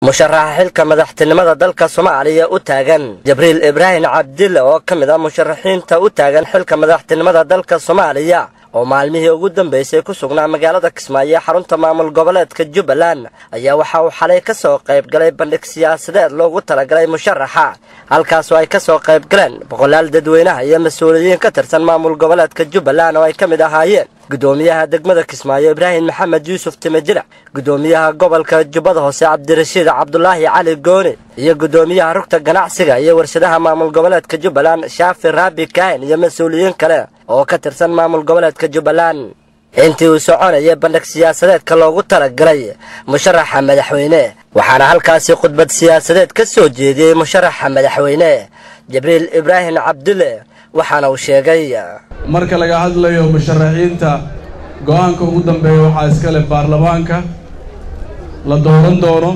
musharaxa xilka madaxtinimada dalka soomaaliya u taagan jibriil ibraahim cabdille oo ka mid ah musharaxiinta u taagan xilka madaxtinimada dalka soomaaliya oo maalmihii ugu dambeysay ku sugnaa magaalada kismaayo xarunta maamul goboleedka jubbaland ayaa waxa uu xalay ka soo qayb galay bandhig siyaasadeed loogu talagalay musharaxa halkaasoo ay ka soo qayb galeen boqolaal dadweynaha iyo mas-uuliyiin ka tirsan maamul goboleedka jubbaland oo ay ka mid ahaayeen gudoomiyaha degmada kismaayo ibraahim maxamed yuusuf timajirac gudoomiyaha gobolka jubbada hoose cabdirashiid cabdulaahi cali gooni iyo gudoomiyaha rugta ganacsiga iyo warshadaha maamul goboleedka jubbaland shaafi raabi kaahin iyo mas-uuliyiin kale oo ka tirsan maamul goboleedka jubbaland intii uu soconayay bandhig siyaasadeedka loogu talagalay musharaxa madaxweyne waxaana halkaasi khudbad siyaasadeed ka soo jeediyey musharaxa madaxweyne jibriil ibraahim cabdille waxaana uu sheegay marka laga hadlayo musharaxiinta go-aanka ugu dambeeya waxaa iska leh baarlamaanka la dooran doono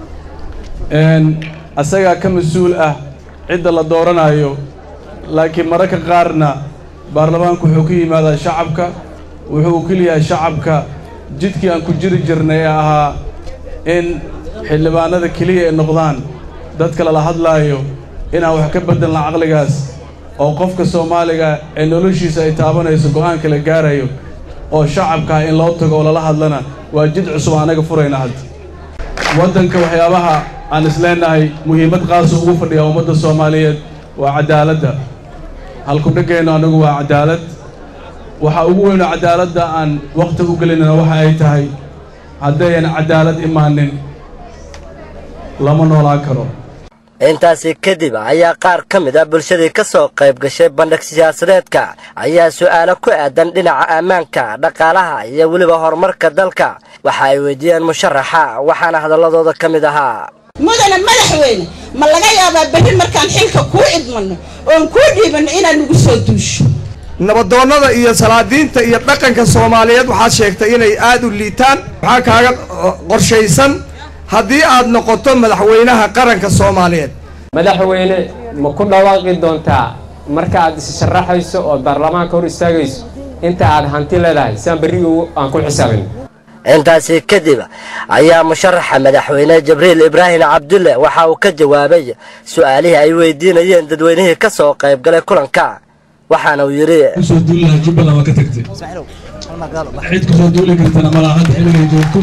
asagaa ka mas-uul ah cidda la dooranayo laakiin mararka qaarna baarlamaanku wuxuu ka yimaadaa shacabka wuxuu u keliyahay shacabka jidkii aan ku jiri jirnay ee ahaa in xildhibaanada keliya ay noqdaan dadka lala hadlaayo inaan wax ka beddelna caqligaas oo qofka soomaaliga ee noloshiisa ay taabanayso go'aanka la gaarayo oo shacabkaa in loo tago oo lala hadlana waa jid cusub anaga furayna hadda waddanka waxyaabaha aan isleenahay muhiimad qaasa ugu fadhiya ummadda soomaaliyeed waa caddaaladda halkudhaggeennu annagu waa caddaalad waxaa ugu weynoo caddaaladda aan wakhti u gelinana waxa ay tahay haddayan caddaalad imaanin lama noolaan karo intaasi kadib ayaa qaar ka mid ah bulshadii ka soo qayb gashay bandhig siyaasadeedka ayaa su'aalo ku aadan dhinaca ammaanka dhaqaalaha iyo weliba horumarka dalka waxa ay weydiiyeen musharaxa waxaana hadalladooda ka mid ahaa mudane madaxweyne ma laga yaabaa berri markaan xilka kuu cidmanno oon kuu dhiibanno inaad nagu soo duusho nabadoonnada iyo salaadiinta iyo dhaqanka soomaaliyeed waxaad sheegtay inay aad u liitaan waxaa kaaga qorshaysan haddii aad noqoto madaxweynaha qaranka soomaaliyeed madaxweyne ma ku dhawaaqi doontaa marka aad is sharaxayso ood baarlamaanka hor istaagayso inta aad hanti leedahay siaan berrigu aan ku xisaabin intaasi kadib ayaa musharaxa madaxweyne jibriil ibraahim cabdulle waxa uu ka jawaabay su'aalihii ay weydiinayeen dadweynihii ka soo qayb galay kulanka waxaana uu yidhi kusoo duuli lahaa jubbaland waa ka tagtay cid kusoo duuli kartana malaa hadda xilligay joogto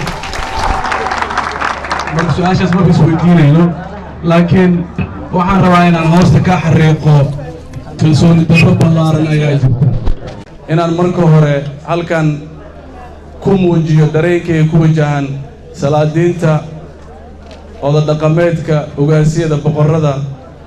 marka su-aashaas marka isweydiinayno laakiin waxaan rabaa inaan hoosta ka xariiqo kalsooni darro ballaaran ayaa jirta inaan marka hore halkan ku muujiyo dareenkayga ku wajahan salaadiinta odadhaqameedka ogaasyada boqorrada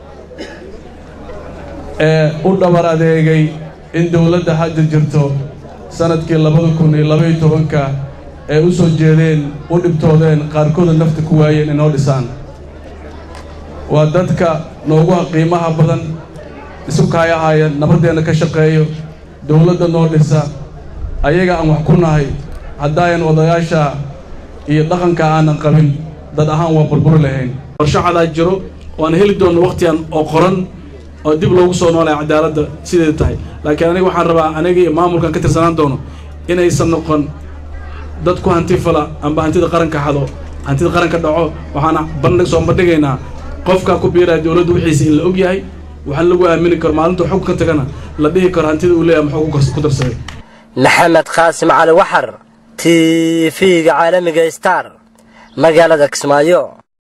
ee u dhabar adeegay in dowladda hadda jirto sannadkii labada kun iyo labaiyo tobanka ee u soo jeedeen u dhibtoodeen qaarkooda nafta ku waayeen inoo dhisaan waa dadka noogu qiimaha badan isu kaayahaaya nabaddeenna ka shaqeeyo dowladda noo dhisa ayaga aan wax ku nahay haddaayan odayaasha iyo dhaqanka aanan qabin dad ahaan waa burburi lahayn qorshacadaa jiro waan heli doonno wakhtigan oo qoran oo dib loogu soo noolaya cadaaladda sideeda tahay laakiin aniga waxaan rabaa aniga iyo maamulkan ka tirsanaan doono inaysan noqon dad ku hanti fala amba hantida qaranka xado hantida qaranka dhaco waxaana bandhig soo bandhigaynaa qofkaa ku biiraya dowladda wixiisa in la og yahay waxaan lagu aamini karo maalintuu xog ka tagana la dhihi karo hantida uu leeyahay muxuu ku darsaday maxamed qaasim cali waxar t v-ga caalamiga star magaalada kismaayo